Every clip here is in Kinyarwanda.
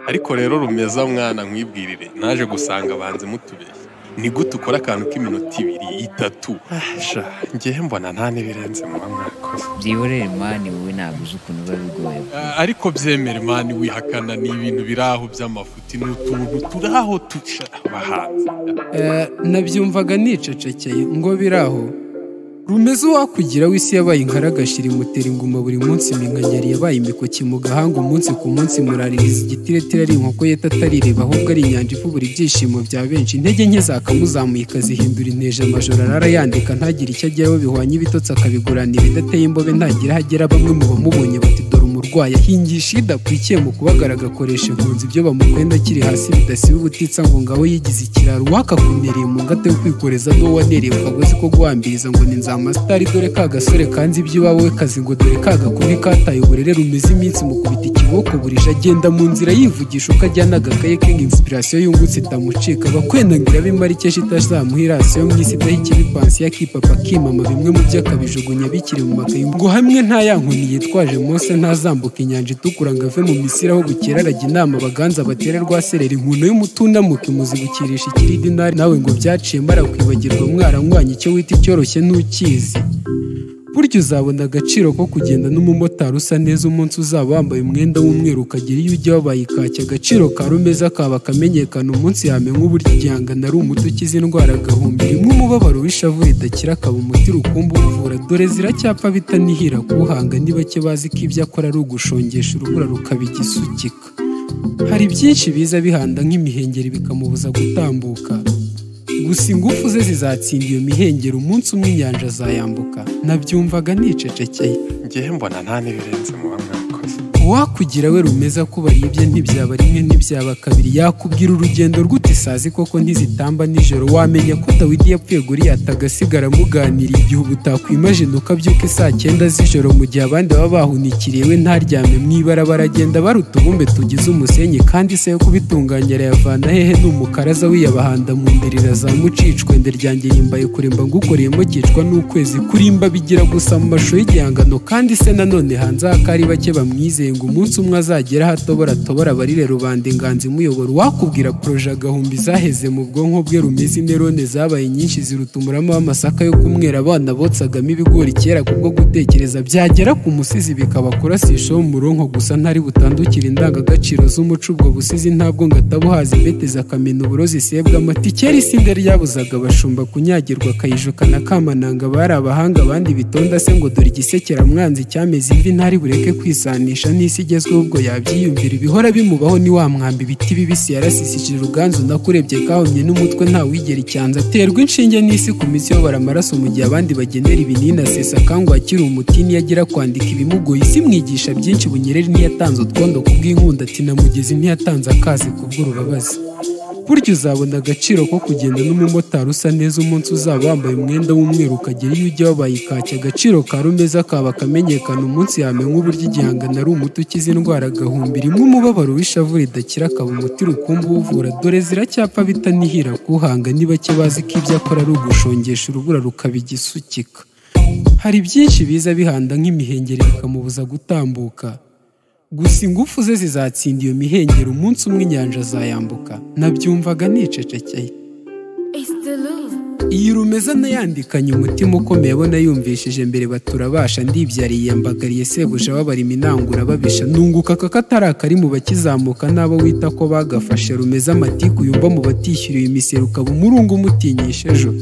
ariko rero rumeza mwana nkwibwirire naje gusanga banze mutubeshye ni gute ukora akantu k'iminota ibiri itatu sha ngewe mbona nta n'ibirenze muba mwakoze byihorere mani wowe ntabwo uzi ukuntu biba bigoye Ah, ariko byemere mani wihakana ni ibintu biri aho by'amafuti ni utuntu turi aho tuca abahanzi Eh, nabyumvaga nicecekeye ngo biraho rumeze uwakugira w'isi yabaye inkaragashira imutera inguma buri munsi iminkanyari yabaye imikoki mu gahanga umunsi ku munsi muraririza igitiretire ari inkoko yeta atarireba ahubwo ari inyanja ikubura ibyishimo bya benshi intege nke zakamuzamuye ikazihindura inteja amajoro arara yandika ntagire icyo ageraho bihwanye ibitotsi akabigurana ibidateye imbobe ntagira aho agera bamwe mu bamubonye bati dore umurwayi ahingisha idakwikiye mu kubagara agakoresha impunzi ibyo bamukwenda akiri hasi bidasiba ubutitsa ngo ngabo yigize ikiraro uwakakumereye mu ngata yo kwikoreza n'uwo wanereye ukagozi ko guhambiriza ngo ni nzamasitari dore ka gasore kanzi iby'iwabo we kazi ngo dore ka gakubi kataye uburere rumize iminsi mukubita ikiboko burije agenda mu nzira yivugisha uko ajyana agakaye ke ngo inspirasiyo yungutse itamucika bakwenangira b'imarike itazamuha irasiyo mu isi idaha ikibi pansiyo akipapa akimama bimwe mu byo akabijugunya bikiri mu makayi ngo hamwe nta ya nkoni yitwaje Mose ntazambuka inyanja itukura ngo ave mu misiri aho bukera arajya inama abaganza batera rwa sereri inkono y'umutundamuka imuzibukisha ikiridinari nawe ngo byaciye mbara kwibagirwa mwaranywanye icyo wita icyoroshye ntukizi burya uzabona agaciro ko kugenda n'umumotari usa neza umunsi uzaba wambaye umwenda w'umweru ukagira iyo ujya wabaye ikaki agaciro ka rumeza kaba akamenyekana umunsi yamenye uburyo igihangano ari umuti ukiza indwara agahumbi rimwe umubabaro w'ishavu ridakira akaba umuti rukumbi uvura dore ziracyapfa bitanihira kuwuhanga ni bake bazi ko ibyo akora ari ugushongesha urubura rukaba igisukika hari byinshi biza bihanda nk'imihengeri bikamubuza gutambuka gusa ingufu ze zizatsinda iyo mihengeri umunsi umwe inyanja azayambuka nabyumvaga nicecekeye ngewe mbona nta n'ibirenze muba mwakoze uwakugira we rumeza ko baribye ntibyaba rimwe ntibyaba kabiri yakubwira urugendo rw'uti sazi koko ntizitamba nijoro wamenya ko dawidi yapfuye guriyata agasigara amuganiriye igihe uba utakwimajina ukabyuka isaa cyenda z'ijoro mu gihe abandi baba bahunikiriye we ntaryame mu ibarabara agenda bara utubumbe tugize umusenyi kandi se yo kubitunganya arayavana hehe ni umukaraza wiyabahanda mu ndirira za mucicwende ryanjye yimbaye kuremba ngukoreyemo kicwa n'ukwezi kurimba bigira gusa mu mashusho y'igihangano kandi se nanone hanze y'ako ari bake bamwizeye ngo umunsi umwe azagera aho atobora atobora abarire rubanda inganzi imuyobora uwakubwira poroje agahumbi zaheze mu bwonko bwe rumeze inerone zabaye nyinshi ziruta umurama w'amasaka yo kumwera abana botsagamo ibigori kera kubwo gutekereza byagera ku musizi bikaba kurasisha wo mu ronko gusa ntari butandukire indangagaciro z'umuco ubwo busizi ntabwo ngo atabuhaza imbeteza akamena uburozi sebwa amatikeri isinda ryabuzaga abashumba kunyagirwa akayijuka na kamananga bari abahanga abandi bitonda se ngo dore igisekera mwanzi cyameze ivi ntari bureke kwisanisha n'isi igezweho ubwo yabyiyumvira ibihora bimubaho ni wa mwambi ibiti bibisi yarasisije uruganzu nakurebye kahomye n'umutwe nta wigera icyanza aterwa inshinge n'isi ku mitsi yobora amaraso mu gihe abandi bagenera ibinini asesa akangwa akiri umuti niyagira kwandika ibimugoye isi imwigisha byinshi bunyereri ntiyatanze utwondo kubw'inkunda ati na mugezi ntiyatanze akazi kubw'urubabazi burya uzabona agaciro ko kugenda n'umumotari usa neza umunsi uzaba wambaye umwenda w'umweru ukagera iyo ujya wabaye ikaki agaciro ka rumeza kaba akamenyekana umunsi yamenye uburyo igihangano ari umuti ukiza indwara agahumbi rimwe umubabaro w'ishavu ridakira akaba umuti rukumbi uwuvura dore ziracyapfa bitanihira kuhanga ni bake bazi ko ibyo akora ari ugushongesha urubura rukaba igisukika hari byinshi biza bihanda nk'imihengeri bikamubuza gutambuka gusa ingufu ze zizatsinda iyo mihengeri umunsi umwe inyanja azayambuka nabyumvaga nicecekeye It's the love. iyi rumeza nayandikanye umutima ukomeye abona yumvishije mbere baturabasha ndibyariye yambagariye sebuja babarima inangura babisha nunguka aka katari akari mu bakizamuka n'abo wita ko bagafashe rumeza amatiku yumva mu batishyuriye imisoro ukaba umurungu umutinyisha ejo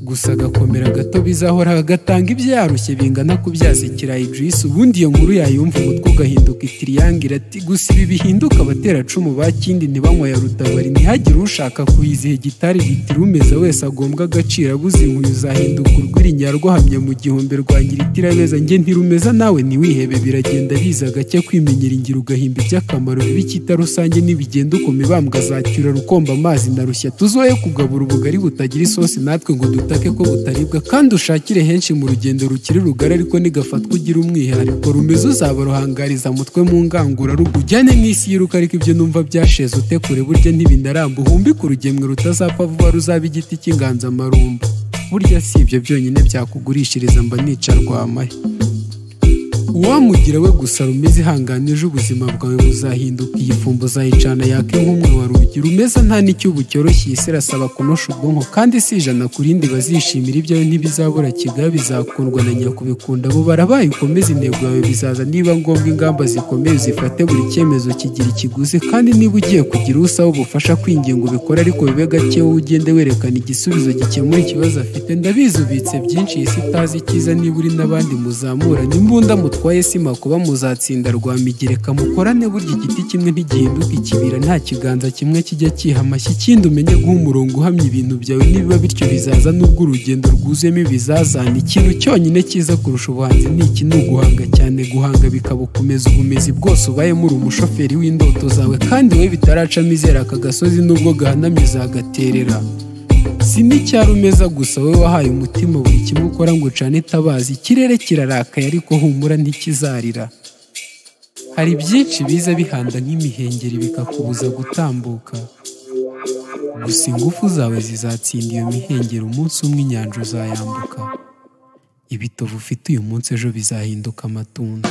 gusa agakomera gato bizahoraga gatanga ibyo yarushye bingana kubyaza ikirayi juice ubundi iyo nkuru yayumva umutwe ugahinduka itiriyangire ati gusa ibi bihinduka abateracumu ba kindi ntibanywa ya rutabari ntihagire ushaka kuyiziha gitari litiro umeza wese agombwa agaciro abuze inkuru uzahinduka urwirinya rwahamye mu gihumbi rwa nyiritira njye ntirumeza nawe ntiwihebe biragenda biza gake kwimenyera ingiro ugahimba iby'akamaro bibikita rusange nibigenda ukoma ibambwa zacyura rukomba amazi na rushya tuzoye kugabura ubugari butagira isosi natwe ngo dutake ko butaribwa kandi ushakire henshi mu rugendo rukiri rugari ariko nigafatwa ugira umwihariko rumeze uzaba ruhangariza mutwe mu ngangurarugo ujyane n'isi yiruka ariko ibyo numva byasheze ute kure burya ntibinaramba uhumbike urugemwe rutazapfa vuba ruzaba igiti cy'inganzamarumbo burya si ibyo byonyine byakugurishiriza mba nica rwamahe uwamugira we gusa rumeze ihanganije ubuzima bwawe buzahinduka iyi fumbo uzayicana yaka nk'umwe wa rugi rumeza nta n'icyubu cyoroshye isi irasaba kunosha ubwonko kandi si ijana ku rindi bazishimira ibyawe ntibizabura kigali bizakundwa na nyakubikunda abo barabaye ukomeze intego yawe bizaza niba ngombwa ingamba zikomeye zifate buri cyemezo kigira ikiguzi kandi niba ugiye kugira usaba ubufasha kwinginga ubikora ariko bibe gake wowe ugende werekana igisubizo gikemura ikibazo afite ndabizi ubitse byinshi iyi si itazi icyiza niba uri n'abandi muzamura n'imbunda mutwaye si makuba muzatsinda rwa migereka mukorane burya igiti kimwe ntigihinduka ikibira nta kiganza kimwe kijya cyiha amashyi ikindi umenye guha umurongo uhamye ibintu byawe nibiba bityo bizaza nubwo urugendo rwuzuyemo ibizazane ikintu cyonyine cyiza kurusha ubuhanzi ni iki ni uguhanga cyane guhanga bikaba ukomeza ubumezi bwose ubayemo uri umushoferi w'indoto zawe kandi we bitaracamo izera aka gasozi nubwo gahanamye uzagaterera si n'icyari umeza gusa wowe wahaye umutima buri kimwe ukora ngo ucane itabazi ikirere kirarakaye ariko humura ntikizarira hari byinshi biza bihanda nk'imihengeri bikakubuza gutambuka gusa ingufu zawe zizatsinda iyo mihengeri umunsi umwe inyanja uzayambuka ibitovu ufite uyu munsi ejo bizahinduka amatunda